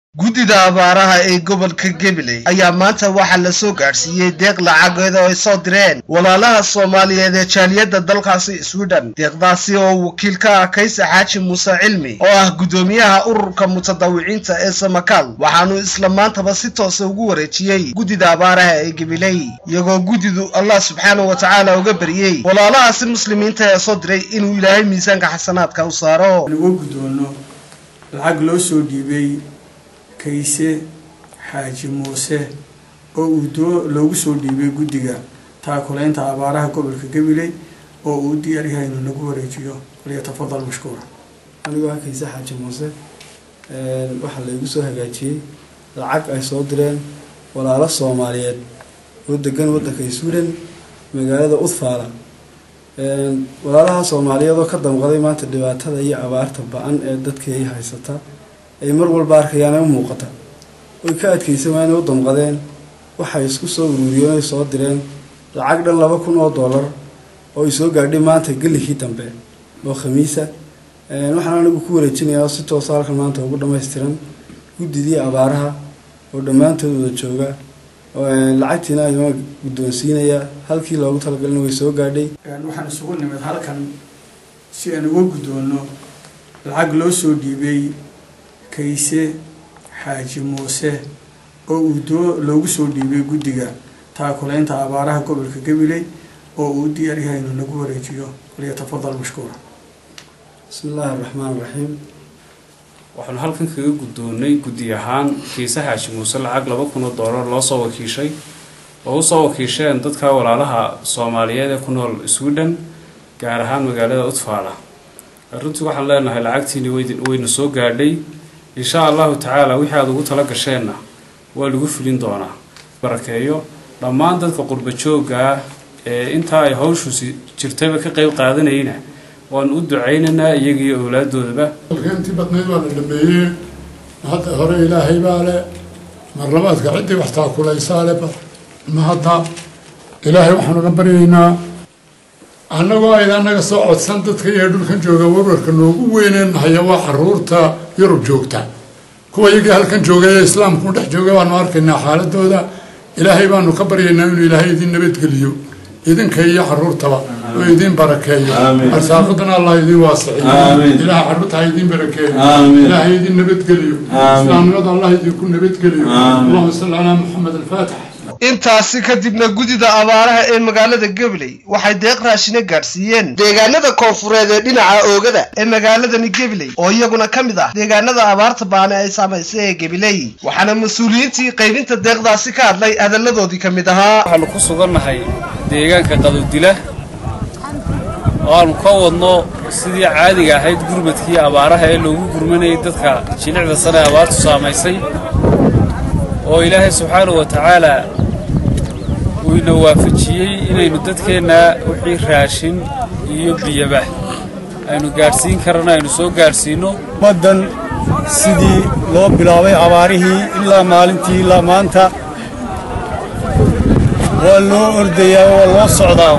guddida abaaraha ee gobolka gabiley ayaa maanta waxaa la soo gaadhsiiyey deeq lacageed oo ay soo direen walaalaha soomaaliyeed ee jaaliyadda dalkaasi swidhen deeqdaasi oo wakiil ka ah kayse xaaji muuse cilmi oo ah guddoomiyaha ururka mutadawiciinta ee samakaal waxaanu isla maantaba si toosa ugu wareejiyey guddida abaaraha ee gabiley iyagoo guddidu allah subxaana wa tacaala uga baryey walaalahaasi muslimiinta ee soo diray inuu ilaahay miisaanka xasanaadka u saaro uga guddoono lacag loo soo dhiibay kayse xaaji muuse oo uu doo loogu soo dhiibay guddiga taakulaynta abaaraha gobolka gabiley oo uu diyaar yahay inuu nagu wareejiyo falyatafadal mashkuura anigoo ah kayse xaaji muuse waxaa laygu soo hagaajiyey lacag ay soo direen walaalo soomaaliyeed oo degan waddanka sweden magaalada udfaala walaalaha soomaaliyeed oo ka damqaday maanta dhibaatada iyo abaarta ba-an ee dadkii haysata ay mar walba arkayaan ay u muuqata oy ka adkaysan waayna u damqadeen waxay isku soo uruuriyeen oy soo direen lacag dhan laba kun oo dollar oo ay soo gaadhay maanta gelikii dambe oo khamiisa waxaan anigu ku wareejinayaa oo si toosa halkan maanta ugu dhammaystiran guddidii abaaraha oo dhammaantood wada jooga lacagtiina ayma guddoonsiinayaa halkii loogu talagalina way soo gaadhay waxaan isugu nimid halkan si aan uga guddoono lacag loo soo dhiibay kayse xaaji muuse oo uu doo loogu soo dhiibay guddiga taakulaynta abaaraha gobolka gabiley oo uu diyaar yahay inuu nagu wareejiyo falyatafadal mashkuura bismi illaahi araxmaan iraxiim waxaanu halkan kaga guddoonnay guddi ahaan kiise xaaji muuse lacag laba kun oo doolar loo soo wakiishay oo usoo wakiisheen dadka walaalaha soomaaliyeed ee ku nool sweden gaar ahaan magaalada utfaala runtii waxaan leenahay lacagtiini wayna soo gaadhay insha allahu tacaala wixii aada ugu tala gasheenna waa lagu fulin doonaa barakeeyo dhammaan dadka qurba joogga ah ee intaa ay hawshusi jirtaba ka qeyb qaadanayna waanu u ducaynaynaa iyaga iyo owlaadoodaba intii badnayd waa la dhameeyey hadda hore ilaahay baa le marlabaadka ciddii wax taakulaysaa le ma hadda ilaahay waxaanu ga baryaynaa annagoo ayda annaga soo codsan dadka iyo dhulkan jooga warwarka noogu weyneen nahaya waa caruurta yurub joogta kuwa iyagii halkan joogay ee islaamku dhex jooga baanu arkaynaa xaaladooda ilaahay baanu ka baryaynaa inuu ilaahay idin nabadgeliyo idinka iyo caruurtaba oo idin barakeeyo arsaaqadana allah idin waasiciyo ilaah caruurta ha idin barakeeyo ilaahay idin nabadgeliyo islaamnimada allah idinku nabadgeliyo allahuma salli calaa maxamed alfaatix intaasi kadibna guddida abaaraha ee magaalada gabiley waxay deeq raashina gaadhsiiyeen deegaanada koonfureed ee dhinaca oogada ee magaaladani gabiley oo iyaguna ka mid ah deegaanada abaarta baane ay saamaysay ee gabiley waxaana mas-uuliyiintii qaybinta deeqdaasi ka hadlay hadalladoodii ka mid ahaa waxaanu ku sugannahay deegaanka qadowdila oo aanu ka wadno sidii caadiga ahayd gurmadkii abaaraha ee loogu gurmanayay dadka jilicda sane abaartu saamaysay oo ilaahay subxaanahu wa tacaala uu ina waafajiyey inaynu dadkeenna wixii raashin iyo biyaba aynu gaadhsiin karana aynu soo gaadhsiinno ummaddan sidii loo bilaabay abaarihii ilaa maalintii ilaa maanta waa loo ordayaa waa loo socdaa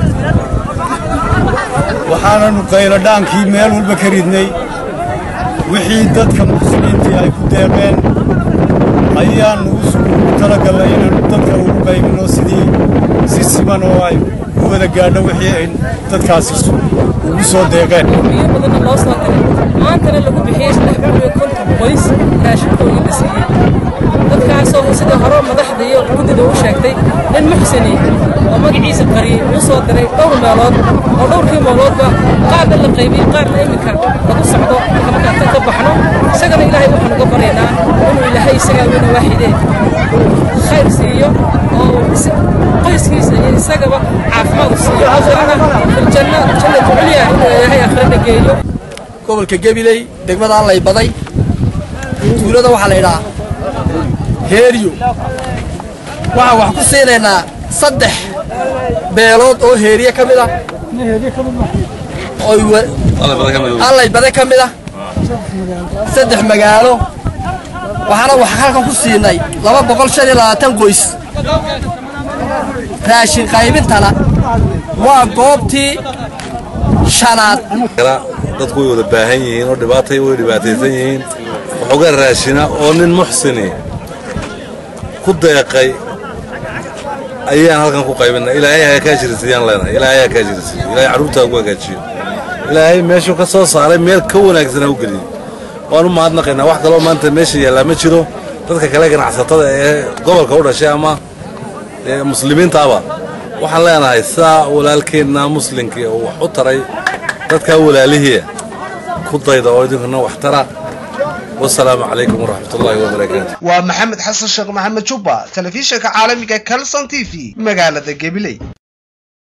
waxaananu qayladhaankii meel walba ka ridnay wixii dadka muslimiintii ay ku deeqeen ayaannu ugu talagallay inaannu dadka ugu qaybinno sidii si siman oo ay u wada gaadho wixii ay dadkaasi ugu soo deeqeen biyo badanna loo soo diray maantana lagu bixiyey saddex kun iyo konton qoys raashinkoodii la siiyey dadkaasoo sidii hore madaxda iyo guddida u sheegtay nin muxsini oo magaciisa qariyey uu soo diray dhowr meelood oo dhowrkii meeloodba qaarna la qaybiyey qaarna iminka lagu socdo markaan tan ka baxno isagana ilaahay waxaan uga baryaynaa inuu ilaahay isagaa weyna waaxidee khayr siiyo oo qoyskiisa iyo isagaba caafimaad u siiyo aakhirana filjanna jannatu culya inuu ilaahay aakhirana geeyo gobolka gabiley degmada allay baday tuulada waxaa la yidhahaa heeriyo waxaan wax ku siinaynaa saddex beelood oo heeriye ka mid ah allay bade ka mid ah saddex magaalo waxaana wax halkan ku siinay laba boqol shan iyo labaatan qoys raashin qaybintana waa goobtii shanaad dadku way wada baahan yihiin oo dhibaatay way dhibaataysan yihiin waxoogaa raashina oo nin muxsini ku deeqay ayaan halkan ku qaybinay ilaahay ha kaa jirisiyaan leenahay ilaahay ha kaa jirisiyo ilaahay carruurtaa ugu hagaajiyo ilaahay meeshuu ka soo saaray meel ka wanaagsan ha u geliyo waan u mahadnaqaynaa wax kaloo maanta meesha yaallaa ma jiro dadka kale ganacsatada ee gobolka u dhashay ama ee muslimiintaaba waxaan leenahay sidaa walaalkeenna muslimkii uu wax u taray dadkaa walaalihii ku dayda oo idinkuna wax tara wasalaamu calaykum waraxmat ullaahi wabarakaatu waa maxamed xasan sheekh maxamed jubba telefishinka caalamiga calson t v magaalada gabiley